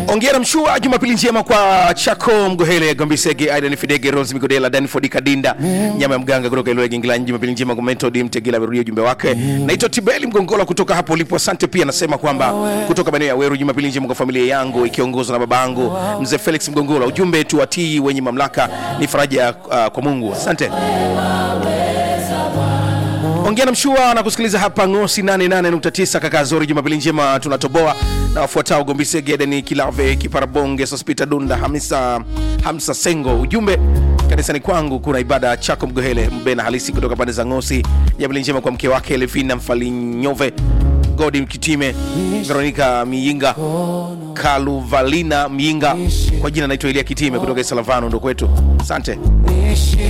ongera mshua jumapili njema kwa chako mgohele gombisege aidan fidege rose migodela danford kadinda nyama ya mganga kutoka ilole gingilanyi jumapili njema kwa metod mtegela amerudia ujumbe wake naitwa tibeli mgongola kutoka hapo ulipo asante pia nasema kwamba kutoka maeneo ya weru jumapili njema kwa familia yangu ikiongozwa na babangu mzee felix mgongola ujumbe tuwatii wenye mamlaka ni faraja uh, kwa mungu asante ongea na mshua na kusikiliza hapa ngosi 88.9 kaka zori jumapili njema tunatoboa na wafuatao gombisege edeni kilave kiparabonge sospita dunda hamisa hamsa sengo ujumbe kanisani kwangu kuna ibada chako mgohele mbena halisi kutoka pande za ngosi jumapili njema kwa mke wake levina mfalinyove godi kitime veronika miinga kaluvalina miinga kwa jina naitwa elia kitime kutoka isalavano ndo kwetu asante